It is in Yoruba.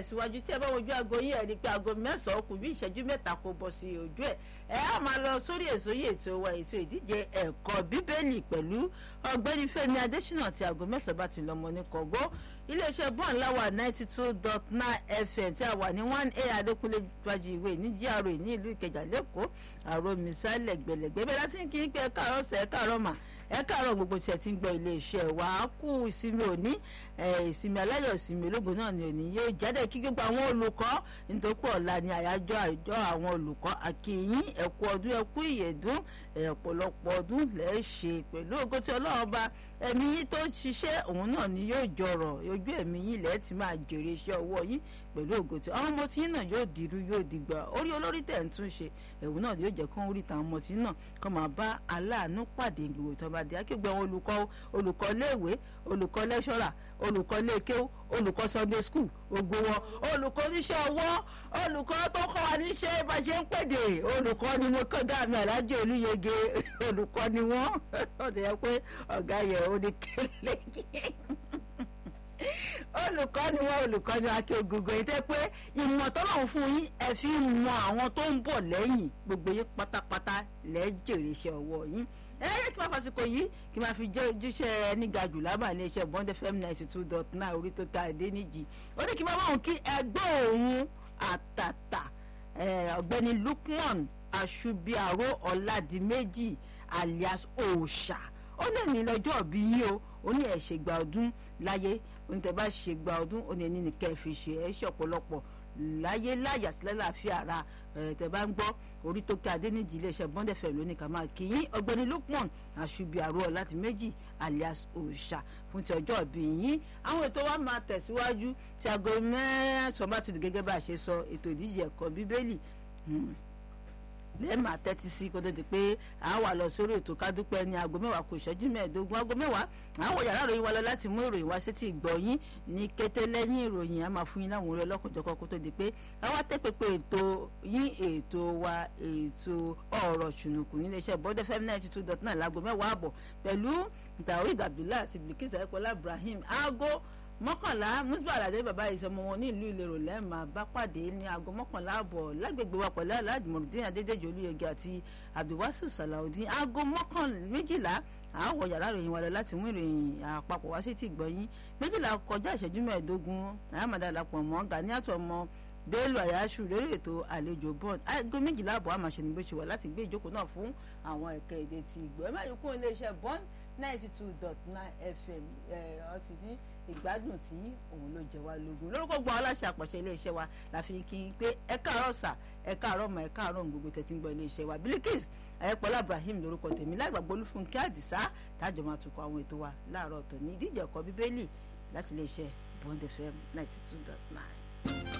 tẹ̀síwájú tí ẹ bá wojú aago yìí ẹ̀ rí i pé aago mẹ́sàn-án kù bí ìṣẹ́jú mẹ́ta kò bọ̀ sí ojú ẹ̀ ẹ á máa lọ sórí èso yìí ètò wa ètò ìdíje ẹ̀kọ́ bíbélì pẹ̀lú ọ̀gbẹ́ni Fẹ́mi Adésínà tí aago mẹ́sàn-án bá ti lọ́mọ ní kọ̀gọ́ iléeṣẹ́ bọ́ọ̀n láwà ninety two dot nine fm tí a wà ní one a adékúnlé gbájú ìwé ní GRA ní ìlú ìkẹjà lẹ́kọ̀ọ́ àrò mísàlẹ̀ gbẹ̀lẹ̀gbẹ̀ bẹ́ẹ̀ láti ń kí n pé ẹ káàárọ̀ sẹ́ ẹ káàárọ̀ mà ẹ káàárọ̀ gbogbo tí ẹ ti ń gbọ́ iléeṣẹ́ wa á kú ìsinmi òní ìsinmi aláyọ̀ ìsinmi ológun náà ni òní yóò jáde kí gbogbo àwọn olùkọ́ nítorí pé ọ̀la ni àyájọ́ àjọ àwọn olùkọ́ àkìyìn ẹ̀kú ọdún ẹ̀kú ìyẹ̀dún ọ̀pọ̀lọpọ̀ ọdún lẹ́ẹ̀ ṣe pẹ̀lú ògo tí ọlọ́run bá ẹ̀mí yín tó ṣiṣẹ́ òun náà ni yóò jọrọ̀ ojú ẹ̀mí yín lẹ́ẹ̀ ti máa jèrè iṣẹ́ ọwọ́ yín pẹ̀lú ògo tí àwọn ọmọ tí yín náà yóò dirú yóò dìgbà orí olórí tẹ̀ ń tún ṣe ẹ̀wù náà yóò jẹ́ kó ń rí tàwọn ọmọ tí yín náà kó máa bá aláàánú pàdé gbogbo tó bá di akégbè àwọn olùkọ́ olùkọ́ léèwé olùkọ́ lẹ́ṣọ́rà olùkọ́ léèkéw olùkọ́ sunday school ògo wọn olùkọ́ oníṣẹ́ ọwọ́ olùkọ́ tó kọ́ wa níṣẹ́ bá ṣe ń pèdè olùkọ́ ni mo kọ́ dáàmì alájẹ olúyege olùkọ́ ni wọ́n ó ti yẹ pé ọ̀gá yẹ ó ní kélékè olùkọ́ ni wọ́n olùkọ́ ni akẹ́ ògùngùn yìí tẹ́ pé ìmọ̀ tọ́lọ́run fún yín ẹ fi mọ àwọn tó ń bọ̀ lẹ́yìn gbogbo yín pátápátá lẹ́jẹ̀rẹ̀ iṣẹ́ ọwọ́ yín ẹ yẹ kí n máa fàsìkò yìí kí n máa fi jẹ́ ojúṣe ẹni ga jù lábàá ilé iṣẹ́ bond fm ninety two dot nine orí tó ta èdè níjì ó ní kí n máa báwọn kí ẹgbẹ́ òun àtàtà ọ̀gbẹ́ni Lukman Àṣùbíàró Ọ̀làdìmẹ́jì alias òòṣà ó lè ní lọ́jọ́ bí yí o ó ní ẹ̀ ṣègbà ọdún láyé oníṣẹ́ bá ṣègbà ọdún ó ní ẹni ní kẹ́ ẹ fi ṣe ẹ ṣe ọ̀pọ̀lọpọ̀ láyé láyà sílẹ̀ láàfin ara tẹ́ bá ń gbọ́ orí tó ká adéníjì iléeṣẹ́ bọ́ndẹ̀fẹ̀ lónìí ká máa kí yín ọ̀gbẹ́ni Lukman Àṣùbíàró láti méjì alias òòṣà fún ti ọjọ́ ìbí yín àwọn ètò wa máa tẹ̀síwájú tí aago mẹ́sàn-án bá ti dùn gẹ́gẹ́ bá a ṣe sọ ètò ìdíje ẹ̀kọ́ bíbélì lẹ́ẹ̀ma tẹ́tí sí kó tó di pé à wà lọ sórí ètò kádúpẹ́ ní aago mẹ́wàá kò ìṣẹ́jú mẹ́ẹ̀ẹ́dógún aago mẹ́wàá àwọn yàrá ìròyìn wa lọ láti mú ìròyìn wá sétí ìgbọ̀yìn ní kété lẹ́yìn ìròyìn a máa fún yín láwọn orí ọlọ́kùnjọ́kọ́ kó tó di pé àwa tẹ́ pépé ètò yín ètò wa ètò ọ̀rọ̀ ṣùnùkùn nílé iṣẹ́ bọ́dẹ̀ fm ninety two dot nine láago mẹ́wàá àbọ̀ pẹ̀lú tawhid abdullahi àti bilkis ayikola ibrahim aago mọ́kànlá musba alade bàbá ìsọmọ wọn ní ìlú ìlérò lẹ́ẹ̀ma bá pàdé ní aago mọ́kànlá àbọ̀ lágbègbè wa pẹ̀lú aládùmọ̀rùdín adédèjì olúyẹgẹ àti abdulwasu salaudeen aago mọ́kànlá méjìlá àwọ̀ yàrá ìròyìn wa lọ láti mú ìròyìn àpapọ̀ wá sí ti gbọ̀yìn méjìlá kọjá ìṣẹ́jú mẹ́ẹ̀ẹ́dógún àyàmàdà làpọ̀ mọ́ ganiatu ọmọ bello ayasu lórí ètò àlejò bond aago méjìlá àbọ̀ àmàṣe ni bó ṣe wà láti gbé ìjókòó náà fún àwọn ẹ̀ka èdè ti ìgbọ̀ ẹ má yí kún iléeṣẹ́ bond ninety two dot nine fm ọtí ní ìgbádùn tí òun ló jẹ wá lógún lórúkọ gbọ́ aláṣẹ àpọ̀ṣẹ iléeṣẹ́ wa la fi kí n pé ẹ káàárọ̀ sà ẹ káàárọ̀ mà ẹ káàárọ̀ gbogbo tẹ̀tí ń gbọ́ iléeṣẹ́ wa Bilikis ayẹ́pọ̀lá Ibrahim lórúkọ tèmi láìgbàgbọ́ olúfúnkẹ́ àdìsá tájọ máa tukọ̀ àwọn ètò wa láàárọ̀ tòní ìdíje ẹ̀kọ́ bíbélì láti iléeṣẹ́ Bond FM ninety two dot nine.